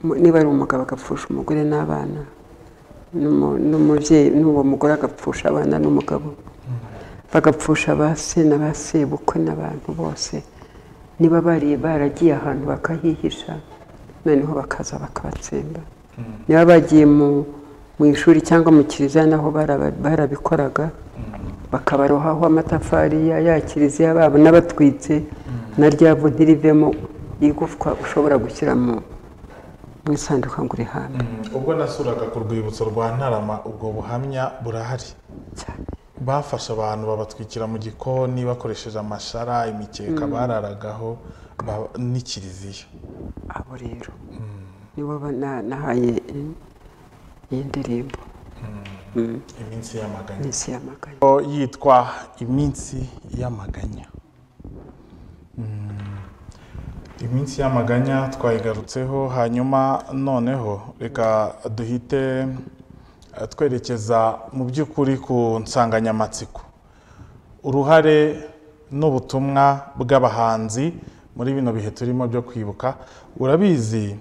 Speaker 2: mu- niba ari umugabo agapfusha umugore n'abana n'umu- n'umubyeyi n'uwo mugore agapfusha abana n'umugabo bagapfusha ba se na ba sebukwe n'abantu bose niba bari baragiye ahantu bakahihisha noneho bakaza bakabatsemba niba bagiye mu mu ishuri cyangwa mu kiliziya naho baraba- barabikoraga bakabarohaho amatafari ya ya kiliziya babo n'abatwitse na ryabo ntirivemo igufwa ushobora gushyira mu mu isanduka ngo urihambe
Speaker 1: ubwo nasuraga ku rwibutso rwa ntarama ubwo buhamya burahari
Speaker 2: cyane
Speaker 1: bafashe abantu babatwikira mu gikoni bakoresheje amashara imikeka bararagaho ba- n'ikiliziya
Speaker 2: abo rero nibo ba- na- nahaye i- iyi ndirimbo
Speaker 1: iminsi y'amaganya
Speaker 2: minsi y'amaganya
Speaker 1: O, yitwa iminsi y'amaganya Mm. iminsi y'amaganya twayigarutseho hanyuma noneho reka duhite eh, twerekeza mu by'ukuri ku nsanganyamatsiko uruhare n'ubutumwa bw'abahanzi muri bino bihe turimo byo kwibuka urabizi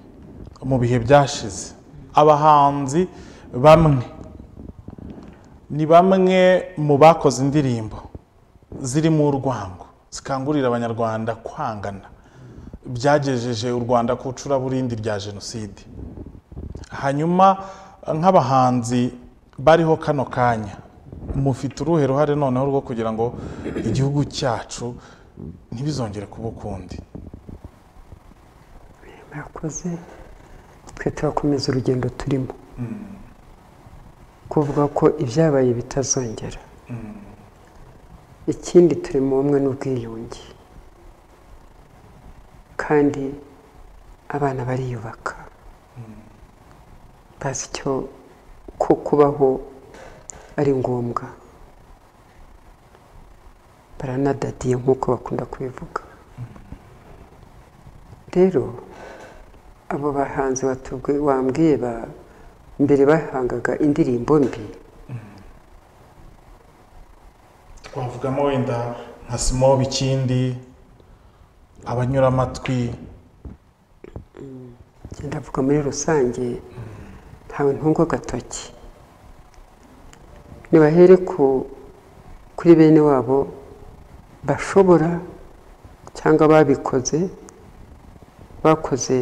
Speaker 1: mu bihe byashize abahanzi bamwe ni bamwe mu bakoze indirimbo zirimo urwango zikangurira abanyarwanda kwangana byagejeje u rwanda ku icuraburindi rya jenoside hanyuma nk'abahanzi bariho kano kanya mufite uruhe ruhare noneho rwo kugira ngo igihugu cyacu ntibizongere kuba ukundi
Speaker 2: murakoze twe turakomeza urugendo turimo kuvuga ko ibyabaye bitazongera ikindi turi mu bumwe n'ubwiyunge kandi abana bariyubaka bazi icyo ko kubaho ari ngombwa baranadadiye nk'uko bakunda kubivuga rero abo bahanzi batubwi- wambwiye ba- mbere bahangaga indirimbo mbi
Speaker 1: twavugamo wenda nka simobe ikindi abanyuramatwi
Speaker 2: njye ndavuga muri rusange ntawe ntunga agatoki nibahere ku kuri bene wabo bashobora cyangwa babikoze bakoze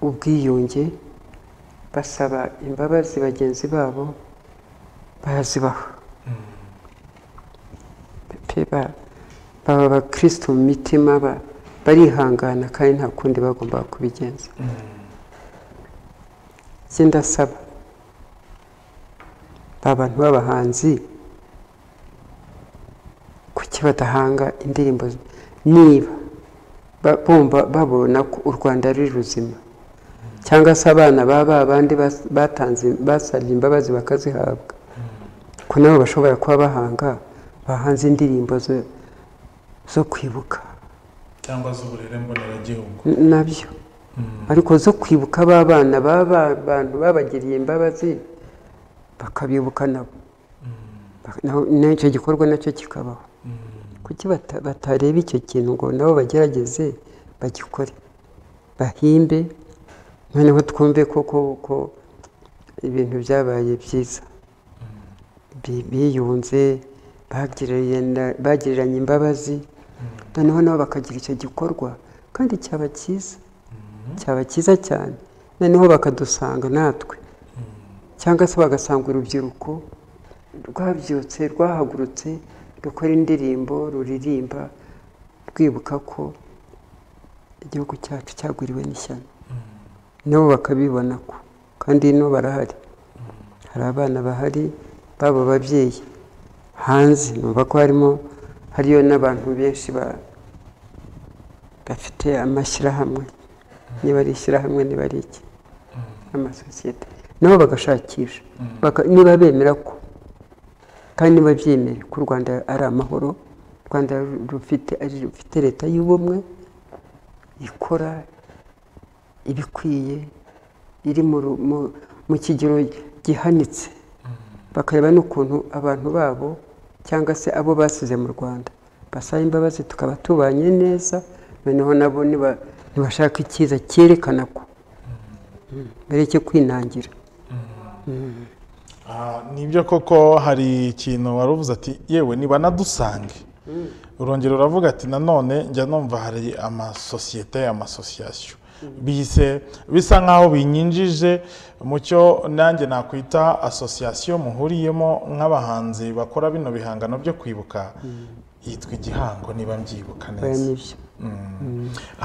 Speaker 2: ubwiyunge basaba imbabazi bagenzi babo barazibaha pe ba- baba abakristo mu mitima ba- barihangana kandi nta kundi bagomba kubigenza njye ndasaba ba bantu b'abahanzi kuki badahanga indirimbo z- niba ba- bumva babona ko u rwanda ari ruzima cyangwa se abana baba abandi batanze basabye imbabazi bakazihabwa ko nabo bashobora kuba bahanga bahanze indirimbo zo, zo kwibuka
Speaker 1: cyangwa z'uburere mboneragihugu
Speaker 2: nabyo ariko zo kwibuka b'abana baba bantu babagiriye imbabazi bakabibuka nabo Bak- naho- n'icyo gikorwa nacyo kikabaho kuki bata- batareba icyo kintu ngo nabo bagerageze bagikore bahimbe noneho twumve ko ko- ko ibintu byabaye byiza Bi- biyunze bagiranye- bagiriranye imbabazi noneho nabo bakagira icyo gikorwa kandi cyaba cyiza cyaba cyiza cyane noneho bakadusanga natwe cyangwa se bagasanga urubyiruko rwabyutse rwahagurutse rukora indirimbo ruririmba rwibuka ko igihugu cyacu cyagwiriwe n'ishyano nabo bakabibona ko kandi ino barahari hari abana bahari baba babyeyi hanze numva ko harimo hariyo n'abantu benshi ba bafite amashyirahamwe niba ari ishyirahamwe niba ari iki amasosiyete nabo bagashakisha Baka- niba bemera ko kandi niba byemera ko u rwanda ari amahoro u rwanda rufite ari rufite leta y'ubumwe ikora ibikwiye iri mu ru- mu- mu kigero gihanitse bakareba n'ukuntu abantu babo cyangwa se abo basize mu rwanda basaba imbabazi tukaba tubanye neza noneho nabo niba- nibashaka icyiza cyerekana ko bareke kwinangira
Speaker 1: Ah, nibyo koko hari ikintu wari uvuze ati yewe nibanadusange urongera uravuga ati nanone njya numva hari amasosiyete amasosiyasiyo bise bisa nk'aho binyinjije mu cyo nanjye nakwita asosiyasiyo muhuriyemo nk'abahanzi bakora bino bihangano byo kwibuka yitwa igihango niba mbyibuka neza
Speaker 2: nibyo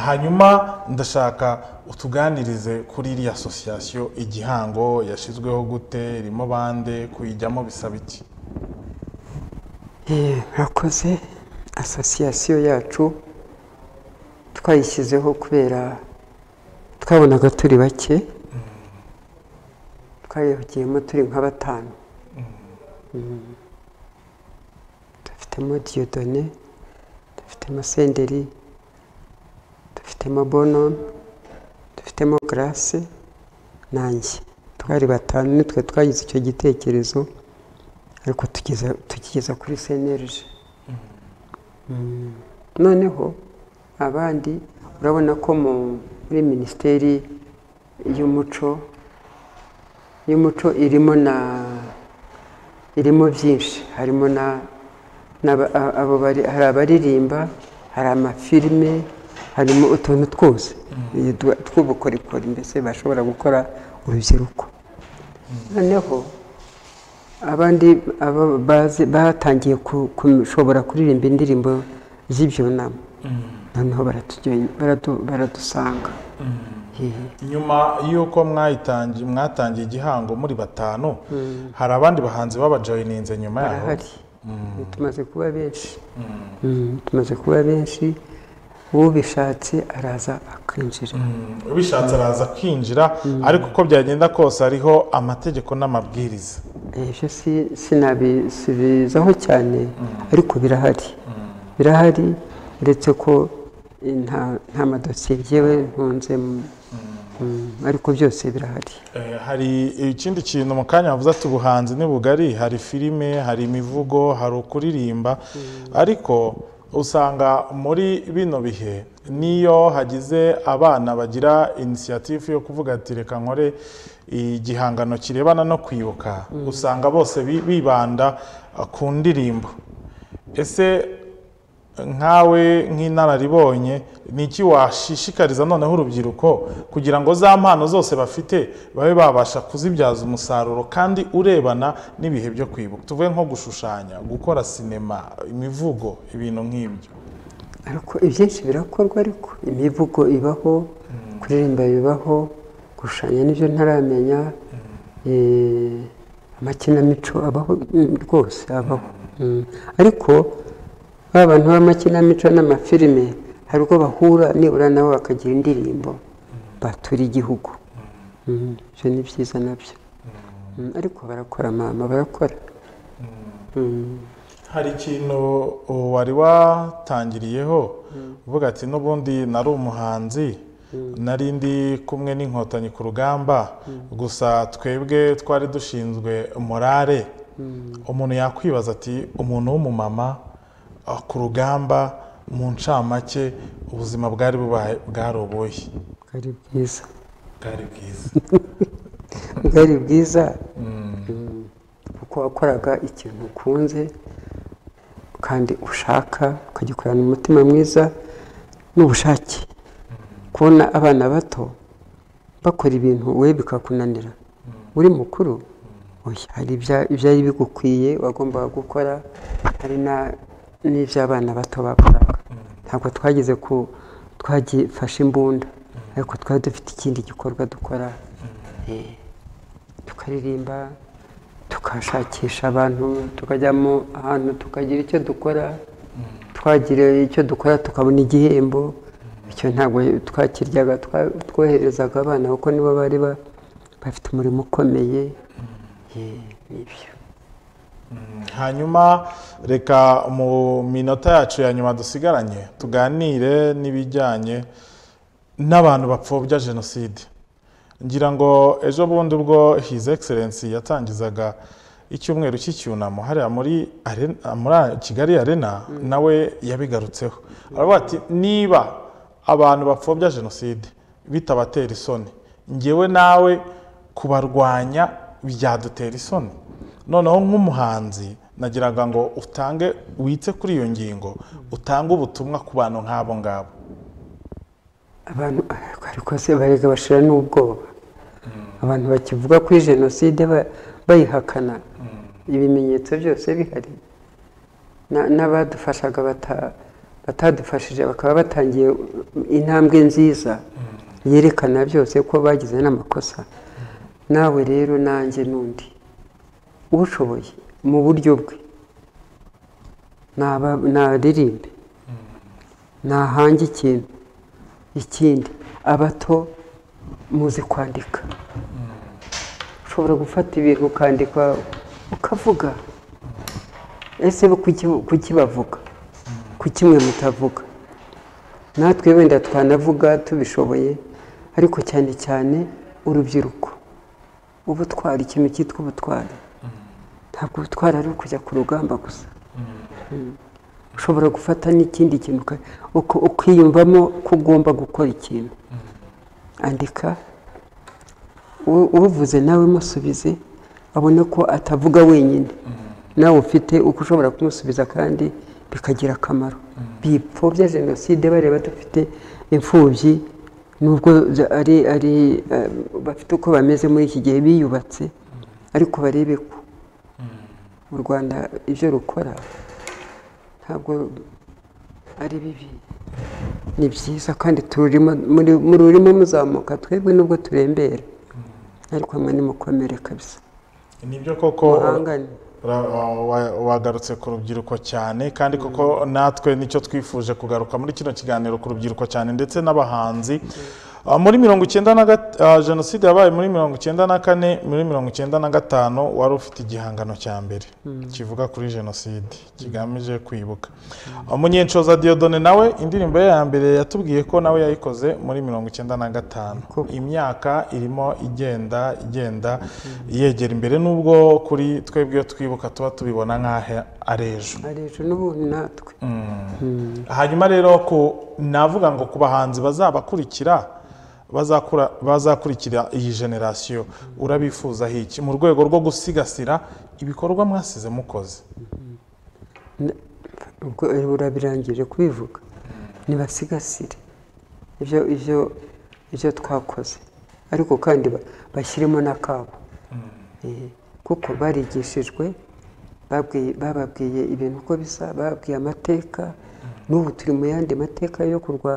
Speaker 1: hanyuma ndashaka utuganirize kuri iriya asosiyasiyo igihango yashyizweho gute irimo bande kuyijyamo bisaba iki
Speaker 2: Eh, murakoze asosiyasiyo yacu twayishyizeho kubera twabonaga turi bake twayihugiyemo turi nka batanu Mm. dufitemo diyodone dufitemo senderi dufitemo bonome dufitemo garase nanjye twari batanu nitwe twagize icyo gitekerezo ariko tugeza tukigeza kuri senerije noneho abandi urabona ko mu- muri minisiteri y'umuco y'umuco irimo na irimo byinshi harimo na n'aba- a- abo bari- hari abaririmba hari amafilime harimo utuntu twose tw- tw'ubukorikori mbese bashobora gukora urubyiruko noneho abandi aba- bazi- batangiye ku- gushobora kuririmba indirimbo z'ibyunamo noneho baratugiye- baradu- baradusanga Hehe.
Speaker 1: nyuma y'uko mwayitangi- mwatangiye igihango muri batanu hari abandi bahanzi babajoyininze nyuma yaho
Speaker 2: barahari tumaze kuba benshi Mm, tumaze kuba benshi ubishatse araza akinjira
Speaker 1: Mm, ubishatse araza kwinjira ariko uko byagenda kose hariho amategeko n'amabwiriza
Speaker 2: ibyo si- sinabisubizaho cyane ariko birahari birahari uretse ko eh, nta- nta madosiye yewe ntunzemo Mm, ariko byose birahari
Speaker 1: Eh, hari ikindi kintu mu kanya bavuze ati ubuhanzi ni bugari hari filime hari imivugo hari ukuririmba ariko usanga muri bino bihe niyo hagize abana bagira inisiyatifu yo kuvuga ati reka nkore igihangano kirebana no kwibuka usanga bose bi- bibanda eh, ku ndirimbo ese nkawe nk'inararibonye ni iki washishikariza noneho urubyiruko kugira ngo za mpano zose bafite babe babasha kuzibyaza umusaruro kandi urebana n'ibihe byo kwibuka tuvuge nko gushushanya gukora sinema imivugo ibintu nk'ibyo
Speaker 2: ariko ibyinshi birakorwa ariko imivugo ibaho kuririmba bibaho gushushanya n'ibyo ntaramenya eh, amakinamico abaho mm, rwose abaho Mm. ariko ba bantu b'amakinamico n'amafilime hari ubwo bahura nibura nabo bakagira indirimbo batura igihugu Mm, ibyo ni byiza nabyo Mm, ariko barakora mama barakora Mm.
Speaker 1: hari ikintu wari watangiriyeho uvuga ati n'ubundi nari umuhanzi nari ndi kumwe n'inkotanyi ku rugamba gusa twebwe twari dushinzwe morale umuntu yakwibaza ati umuntu w'umumama ah, ku rugamba mu ncamake ubuzima bwari bubaye bwari ubuhe
Speaker 2: bwari bwiza
Speaker 1: bwari bwiza
Speaker 2: bwari bwiza Mm. kuko wakoraga ikintu ukunze kandi ushaka ukagikorana umutima mwiza n'ubushake kubona abana bato bakora ibintu we bikakunanira uri mukuru oya, hari ibya- ibyari bigukwiye wagombaga gukora hari na- n'iby'abana bato bakoraga ntabwo twageze ku twagifashe imbunda ariko twari dufite ikindi gikorwa dukora Eh, tukaririmba tukashakisha abantu tukajyamo ahantu tukagira icyo dukora twagira icyo dukora tukabona igihembo icyo ntabwo twakiryaga twa- twoherezaga abana kuko nibo bari ba- bafite umurimo ukomeye Eh, nibyo
Speaker 1: hanyuma reka mu minota yacu ya nyuma dusigaranye tuganire n'ibijyanye n'abantu bapfobya jenoside ngira ngo ejo bundi ubwo his excellence yatangizaga icyumweru cy'icyunamo hariya muri Arena- muri kigali arena nawe yabigarutseho aravuga ati niba abantu bapfobya jenoside bitabatera isoni ngewe nawe kubarwanya byadutera isoni noneho nk'umuhanzi nagiraga ngo utange wite kuri iyo ngingo utange ubutumwa ku bantu nk'abo ngabo
Speaker 2: abantu ariko se barega bashira n'ubwoba abantu bakivuga kuri jenoside bayihakana ibimenyetso byose bihari n'abadufashaga batadufashije bakaba batangiye intambwe nziza yerekana byose ko bagize n'amakosa nawe rero nanjye n'undi ushoboye mu buryo bwe naririmbe nahange ikintu ikindi abato muzi kwandika ushobora gufata ibintu ukandika ukavuga ese kuki bavuga kuki mwe mutavuga natwe wenda twanavuga tubishoboye ariko cyane cyane urubyiruko ubutwari ikintu cyitwa ubutwari ntabwo ubutwari ari ukujya ku rugamba gusa ushobora gufata n'ikindi kintu ukiyumvamo ko ugomba gukora ikintu andika uvuze nawe musubize abona ko atavuga wenyine nawe ufite uko ushobora kumusubiza kandi bikagira akamaro bipfobya jenoside bareba dufite imfubyi nubwo ari ari bafite uko bameze muri iki gihe biyubatse ariko barebe ko mu rwanda ibyo rukora ntabwo ari bibi ni byiza kandi mururimo muzamuka twebwe nubwo turembera ariko hamwe nimukomere kabisa
Speaker 1: nibyo koko wagarutse ku rubyiruko cyane kandi koko natwe nicyo twifuje kugaruka muri kino kiganiro ku rubyiruko cyane ndetse n'abahanzi muri mirongo icyenda na jenoside yabaye muri mirongo icyenda na kane muri mirongo icyenda na gatanu wari ufite igihangano cya mbere kivuga kuri jenoside kigamije kwibuka umunyenshoza diyodone nawe indirimbo ye ya mbere yatubwiye ko nawe yayikoze muri mirongo icyenda na gatanu imyaka irimo igenda igenda yegera imbere n'ubwo kuri twebwe iyo twibuka tuba tubibona nk'aho ari ejo
Speaker 2: n'ubundi natwe
Speaker 1: hanyuma rero ko navuga ngo ku bahanzi bazabakurikira bazakurikira iyi generasiyo urabifuzaho iki mu rwego rwo gusigasira ibikorwa mwasize mukoze
Speaker 2: urabirangije kubivuga ntibasigasire ibyo twakoze ariko kandi bashyiremo n'akabo kuko barigishijwe bababwiye ibintu uko bisa bababwiye amateka n'ubu turi mu yandi mateka yo kurwa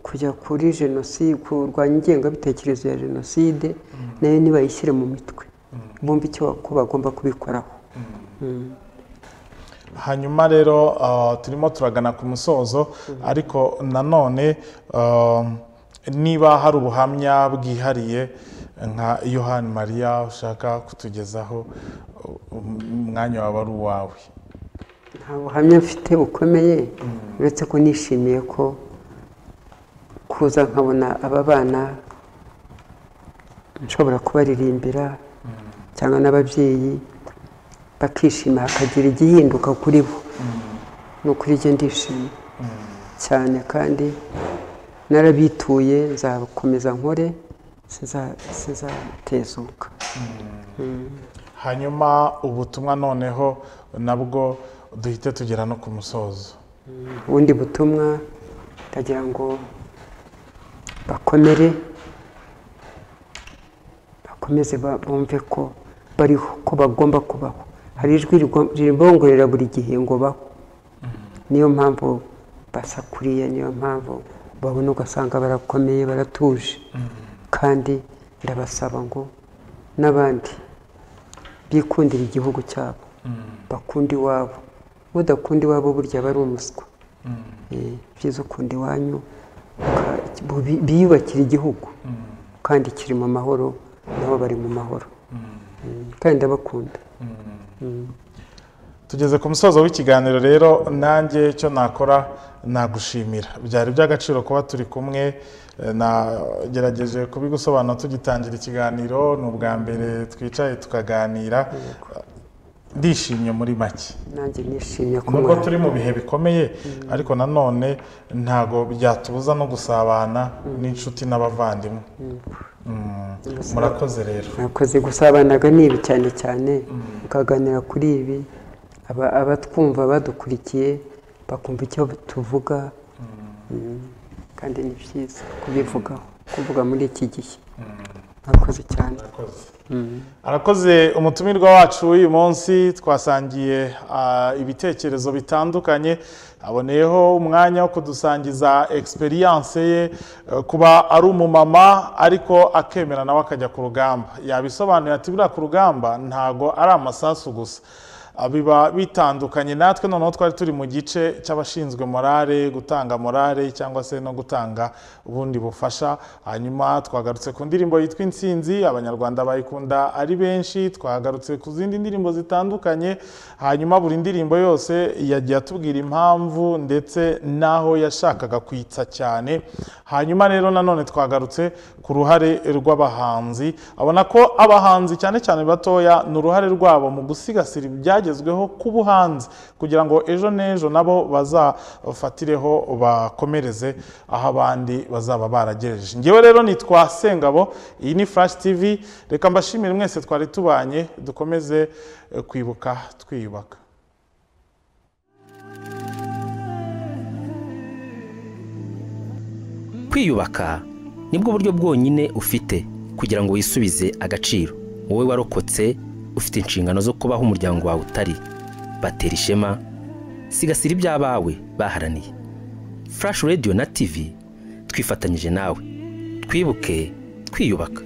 Speaker 2: kujya kuri jenoside kurwanya ingengabitekerezo ya jenoside nayo nibayishyire mu mitwe bumva icyo bagomba kubikoraho
Speaker 1: hanyuma rero turimo turagana ku musozo ariko nanone niba hari ubuhamya bwihariye nka yohani mariya ushaka kutugezaho umwanya wawe ari uwawe
Speaker 2: nta buhamya mfite bukomeye uretse ko nishimiye ko kuza nkabona aba bana nshobora kubaririmbira cyangwa n'ababyeyi bakishima hakagira igihinduka kuri bo ni ukuri njye ndishimye cyane kandi narabituye nzakomeza nkore sizatezuka
Speaker 1: hanyuma ubutumwa noneho nabwo duhite tugera no ku musozo
Speaker 2: ubundi butumwa ndagira ngo bakomere bakomeze bumve ko bariho ko bagomba kubaho hari ijwi ribongorera buri gihe ngo baho niyo mpamvu basakuriye niyo mpamvu babona ugasanga barakomeye baratuje kandi ndabasaba ngo n'abandi bikundira igihugu cyabo bakunda iwabo udakunda iwabo burya aba ari umuswa byiza ukunda iwanyu biyubakira igihugu kandi kiri mu mahoro nabo bari mu mahoro kandi ndabakunda
Speaker 1: tugeze ku musozo w'ikiganiro rero nanjye icyo nakora nagushimira byari by'agaciro kuba turi kumwe nagerageje kubigusobanura tugitangira ikiganiro ni ubwa mbere twicaye tukaganira ndishimye muri make
Speaker 2: nanjye nishimye
Speaker 1: nubwo
Speaker 2: kumubona
Speaker 1: turi mu bihe bikomeye ariko nanone ntago byatubuza no gusabana n'inshuti n'abavandimwe Mm. murakoze rero
Speaker 2: mwakoze gusabanaga n'ibi cyane cyane mukaganira kuri ibi Aba- abatwumva badukurikiye bakumva icyo tuvuga Mm. kandi ni byiza kubivugaho kuvuga muri iki gihe mwakoze cyane
Speaker 1: Murakoze. arakoze umutumirwa wacu w'uyu munsi twasangiye ah, ibitekerezo bitandukanye aboneyeho umwanya wo kudusangiza experience ye eh, kuba ari umumama ariko akemera nawe akajya ku rugamba yabisobanuye ati buriya ku rugamba ntago ari amasasu gusa Ah, biba bitandukanye natwe noneho twari turi mu gice cy'abashinzwe morale gutanga morale cyangwa se no gutanga ubundi bufasha hanyuma twagarutse ku ndirimbo yitwa intsinzi abanyarwanda bayikunda ari benshi twagarutse ku zindi ndirimbo zitandukanye hanyuma buri ndirimbo yose yagiye atubwira impamvu ndetse n'aho yashakaga kwitsa cyane hanyuma rero nanone twagarutse ku ruhare rw'abahanzi abona ko abahanzi cyane cyane batoya ni uruhare rwabo mu gusigasira ibyagezweho ku buhanzi kugira ngo ejo n'ejo nabo bazafatireho bakomereze aho abandi bazaba baragejeje ngewe rero nitwa sengabo iyi ni flash tv reka mbashimire mwese twari tubanye dukomeze eh, kwibuka twiyubaka
Speaker 3: kwiyubaka nibwo buryo bwonyine ufite kugira ngo wisubize agaciro wowe warokotse ufite inshingano zo kubaho umuryango wawe utari batera ishema sigasira iby'abawe baharaniye furashi radiyo na tivi twifatanyije nawe twibuke twiyubaka